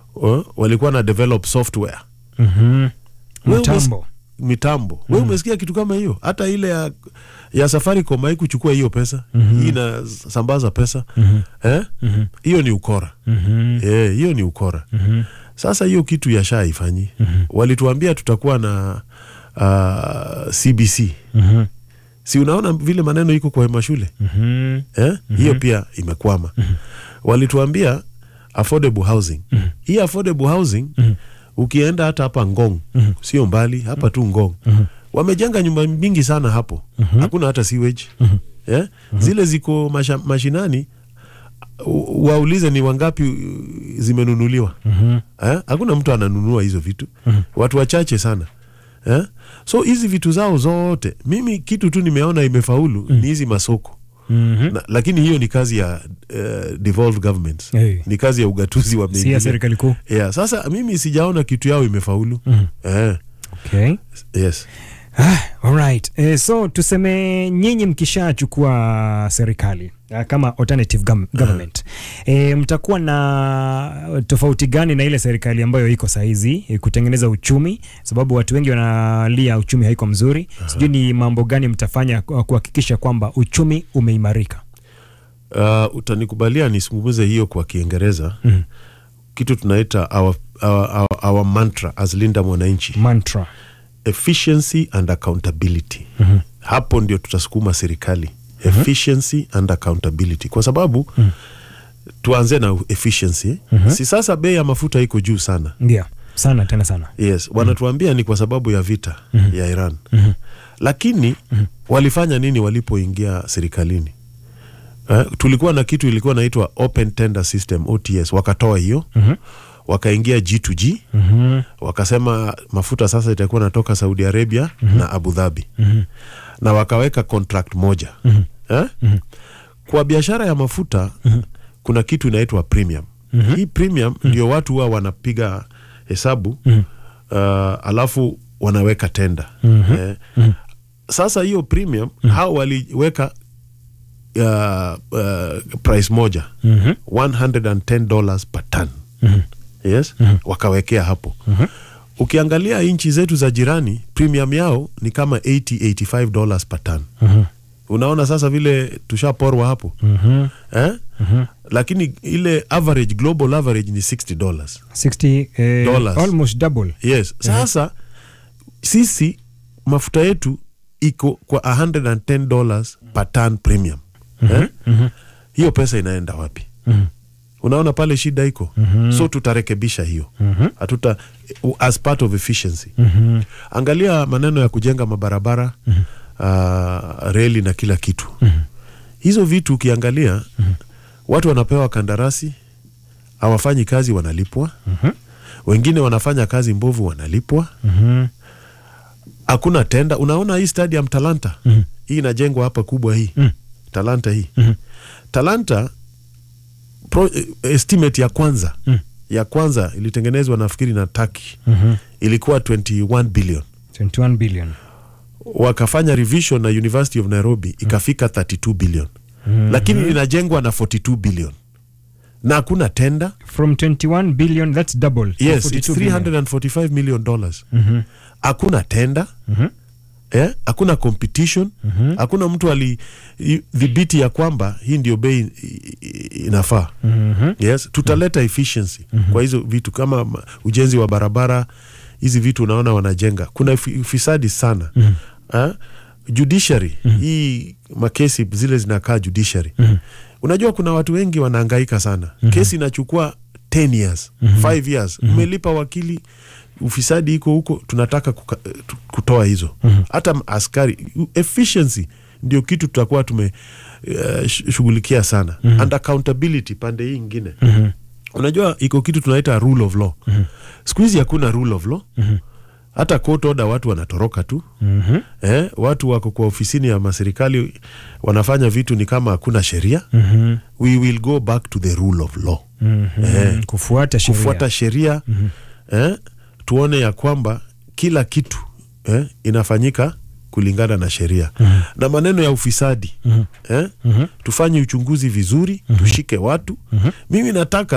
uh, walikuwa na develop software Mhm. Wewe Mtambo. mitambo we umesikia kitu kama hiyo hata ile ya, ya safaricom haikuchukua hiyo pesa hii inasambaza pesa eh? hiyo ni ukora Mhm. Eh, hiyo ni ukora sasa hiyo kitu ya sha ifanyi walituambia tutakuwa na uh, cbc Mhm. si unaona vile maneno iko kwa mashule Mhm. eh? hiyo pia imekwama walituambia affordable housing hii affordable housing ukienda hata hapa ngong sio mbali hapa tu ngong wamejenga nyumba mingi sana hapo hakuna hata sewage eh? zile ziko masha, mashinani u- waulize ni wangapi uh, zimenunuliwa eh? hakuna mtu ananunua hizo vitu watu wachache sana eh? so hizi vitu zao zote mimi kitu tu nimeona imefaulu ni hizi masoko Mhm. na, lakini hiyo ni kazi ya uh, devolved governments Hey. ni kazi ya ugatuzi wa Si ya mengine. serikali kuu. yeah, sasa mimi sijaona kitu yao imefaulu eh, Okay. yes. Ah, alright. Eh, so tuseme nyinyi mkishachukua serikali ah, kama alternative gov government eh, mtakuwa na tofauti gani na ile serikali ambayo iko sahizi eh, kutengeneza uchumi, sababu watu wengi wanalia uchumi haiko mzuri. Sijui ni mambo gani mtafanya ku- kuhakikisha kwamba uchumi umeimarika. Uh, utanikubalia nisungumuze hiyo kwa Kiingereza Mhm. kitu tunaita our, our, our, our mantra as Linda Mwananchi Mantra. efficiency and accountability hapo ndio tutasukuma serikali efficiency and accountability kwa sababu tuanze na efficiency si sasa bei ya mafuta iko juu sana Ndio. Sana tena sana. yes wanatuambia ni kwa sababu ya vita ya Iran lakini walifanya nini walipoingia serikalini eh, tulikuwa na kitu ilikuwa naitwa open tender system OTS wakatoa hiyo wakaingia G2G wakasema mafuta sasa itakuwa natoka Saudi Arabia na Abu Dhabi na wakaweka contract moja eh? kwa biashara ya mafuta kuna kitu inaitwa premium hii premium ndio watu huwa wanapiga hesabu uh, alafu wanaweka tenda eh? sasa hiyo premium hao waliweka uh, uh, price moja 110 dollars per ton yes wakawekea hapo ukiangalia nchi zetu za jirani premium yao ni kama 80 85 dollars per ton unaona sasa vile tushaporwa hapo eh? lakini ile average global average ni 60 dollars 60 eh, Dollars. almost double. yes sasa sisi mafuta yetu iko kwa 110 dollars per ton premium eh? hiyo pesa inaenda wapi unaona pale shida iko so tutarekebisha hiyo hatuta as part of efficiency angalia maneno ya kujenga mabarabara uh, reli na kila kitu hizo vitu ukiangalia watu wanapewa kandarasi hawafanyi kazi wanalipwa wengine wanafanya kazi mbovu wanalipwa hakuna tenda unaona hii stadium talanta hii inajengwa hapa kubwa hii talanta hii talanta pro, eh, estimate ya kwanza ya kwanza ilitengenezwa nafikiri na taki ilikuwa 21 billion 21 billion. wakafanya revision na university of nairobi ikafika 32 billion lakini inajengwa na 42 billion na hakuna tenda From 21 billion that's double. to yes 42 it's billion. 345 million dollars hakuna tenda eh, hakuna competition hakuna mtu alidhibiti ya kwamba hii ndio bei i- i- inafaa yes tutaleta efficiency kwa hizo vitu kama ma- ujenzi wa barabara hizi vitu unaona wanajenga kuna ufi- ufisadi sana Ah, judiciary hii makesi zile zinakaa judiciary unajua kuna watu wengi wanaangaika sana kesi inachukua 10 years 5 years umelipa wakili ufisadi iko huko tunataka kuka, tu- kutoa hizo hata m- askari efficiency ndio kitu tutakuwa tume uh, shughulikia sana and accountability pande hii ingine unajua iko kitu tunaita rule of law siku hizi hakuna rule of law hata court order watu wanatoroka tu eh, watu wako kwa ofisini ya maserikali wanafanya vitu ni kama hakuna sheria we will go back to the rule of law eh, Kufuata sheria. kufuata sheria eh, tuone ya kwamba kila kitu eh, inafanyika kulingana na sheria na maneno ya ufisadi eh, tufanye uchunguzi vizuri tushike watu mimi nataka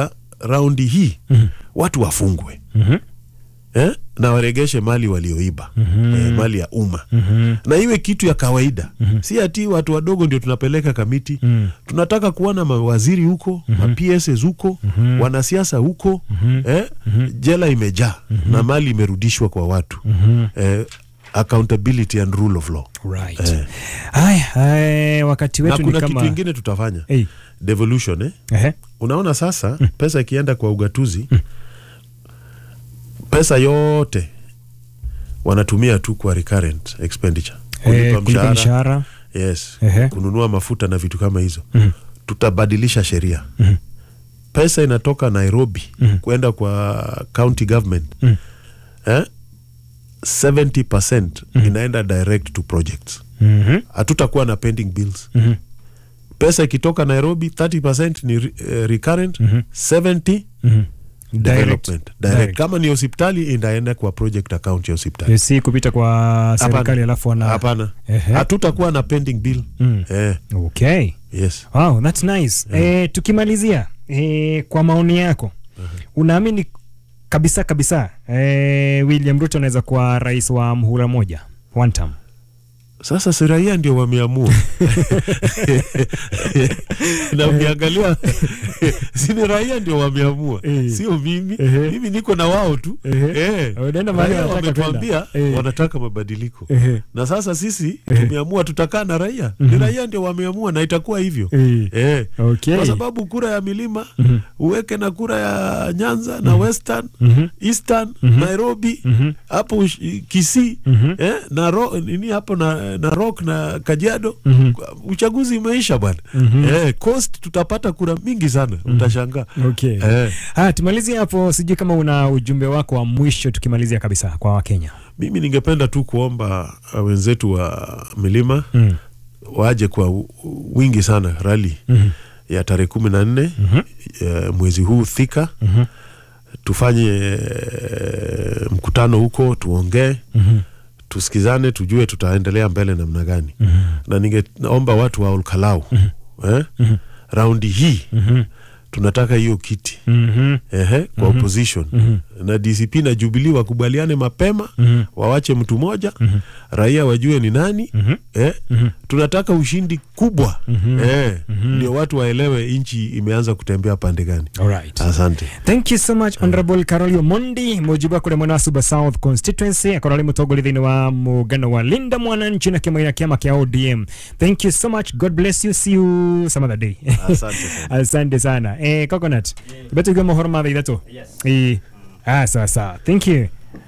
raundi hii watu wafungwe Mhm. eh? na waregeshe mali walioiba eh, mali ya umma na iwe kitu ya kawaida si ati watu wadogo ndio tunapeleka kamiti tunataka kuona mawaziri huko ma PSs huko wanasiasa huko eh? jela imejaa na mali imerudishwa kwa watu eh, accountability and rule of law Right. Eh. Haya, eh, wakati na wetu ni kuna kama kitu ingine tutafanya Hey. devolution eh? Ehe. unaona sasa pesa ikienda kwa ugatuzi pesa yote wanatumia tu kwa recurrent expenditure Eh, kulipa mshahara yes Ehe. kununua mafuta na vitu kama hizo tutabadilisha sheria pesa inatoka nairobi kwenda kwa county government eh? 70% inaenda direct to projects Mhm. hatutakuwa na pending bills Mhm. pesa ikitoka nairobi 30% ni re- eh, recurrent 70 Mhm. development Direct. direct. Direct. kama ni hospitali inaenda kwa project account ya hospitali Eh, si kupita kwa serikali Hapana. alafu wana hapana Ehe. hatutakuwa na pending bill Mm. eh, okay yes wow, that's nice eh, tukimalizia eh, kwa maoni yako unaamini kabisa kabisa eh, William Ruto anaweza kuwa rais wa mhula moja one term sasa si raia ndio wameamua na ukiangalia sini raia ndio wameamua Eh. sio mimi Ehe. mimi niko na wao tu Ehe. Eh. Wanaenda mahali Raia wanataka wametuambia kwenda. Eh. wanataka mabadiliko Ehe. na sasa sisi tumeamua tutakaa na raia ni raia ndio wameamua na itakuwa hivyo Eh. Eh. Okay. kwa sababu kura ya milima uweke na kura ya nyanza na western eastern nairobi hapo ush- kisii eh, na ro, nini hapo na, na rock na kajiado uchaguzi umeisha bwana eh, coast tutapata kura mingi sana utashangaa Okay. eh, Haya, tumalizie hapo, sijui kama una ujumbe wako wa mwisho tukimalizia kabisa kwa Wakenya. mimi ningependa tu kuomba uh, wenzetu wa milima Mm. waje kwa u- u- wingi sana rali ya tarehe kumi na nne eh, mwezi huu Thika tufanye eh, mkutano huko tuongee tusikizane tujue tutaendelea mbele namna gani na ningeomba watu wa Olkalau eh, raundi hii tunataka hiyo kiti Mhm. ehe, kwa opposition na DCP na Jubilee wakubaliane mapema wawache mtu moja raia wajue ni nani eh, tunataka ushindi kubwa eh, ndio watu waelewe nchi imeanza kutembea pande gani. Alright. Asante. thank you so much honorable carol omondi mujibu kå mwena wa suba south constituency akorwo arä må tongoria thä wa må ngano wa linda mwananchi na kä a kä ama kä a odm thank you so much god bless you see you some other day Asante sana. asante sana eh, coconut betu ikiwa mohoro mathaa ithatå yes. ah, sawa sawa thank you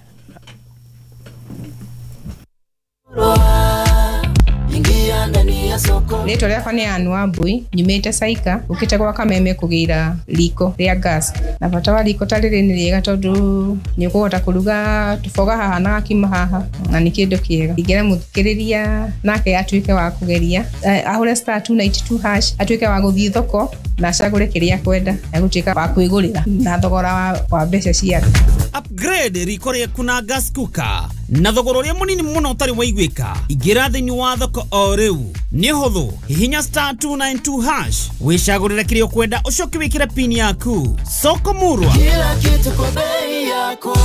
ingia ndani ya soko rĩtwa rĩakwa nĩ anu wambui nyumĩte caika ũkĩte gwa kameme kũgĩra riko rĩa gas na bata wa riko ta rĩrĩ nĩ rĩega tondũ nĩ ũkũhota kũruga tũboga haha na gakima haha na nĩ kĩndũ kĩega ingĩra mũthikĩrĩria nake atuĩke wa kũgeria eh, ahũre star 292 hash atuĩke wa gũthiĩ thoko na acagũre kĩrĩa kwenda egũtuĩka wa kwĩgũrĩra na thogora wa, wa mbeca ciake upgrade riko rĩaku na gas cooker na thogora ũrĩa mũnini mũno ũtarĩ waiguĩka ingĩra thĩinĩ wa thoko o rĩu nĩ hũthũ hihinya star 292 hash wĩcagũrĩre kĩrĩa ũkwenda ũcoke wĩkĩre pin yaku soko murwa kila kitu kwa bei yako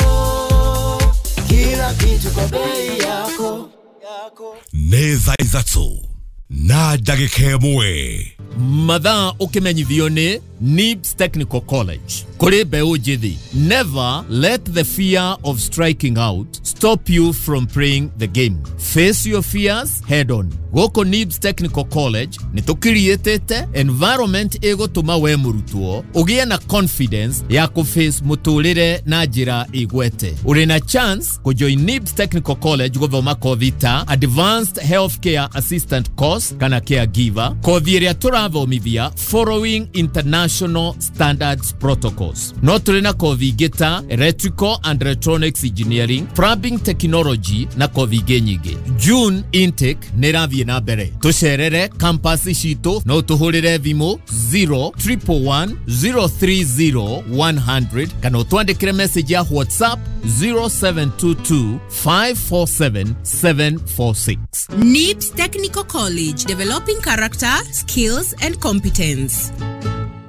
kila kitu kwa bei yako nĩ thaa ithatũ na ndagĩka ĩmwe mathaa ũkĩmenyithio nĩ NIBS Technical College kũrĩ mbeũ njĩthĩ never let the fear of striking out stop you from playing the game face your fears head on gũkũ NIBS Technical College nĩ tũkiriĩtĩte environment ĩgũtũma we mũrutwo ũgĩe na confidence ya kũface mũtũrĩre na njĩra ĩgwete ũrĩ na chance kũjoin NIBS Technical College gũthoma kothi ta Advanced Healthcare Assistant course kana caregiver kothi ĩrĩa tũrathomithia following international standards protocols no tũrĩ na kothi ingĩ ta electrical and electronics engineering plumbing technology na kothi ingĩ nyingĩ june intake nĩ ĩrathiĩ na mbere tũcerere campus citũ no tũhũrĩre thimũ 0 030 100 kana ũtwandĩkĩre message ya whatsapp 0722 547 746 NIBS Technical College, developing character, skills, and competence.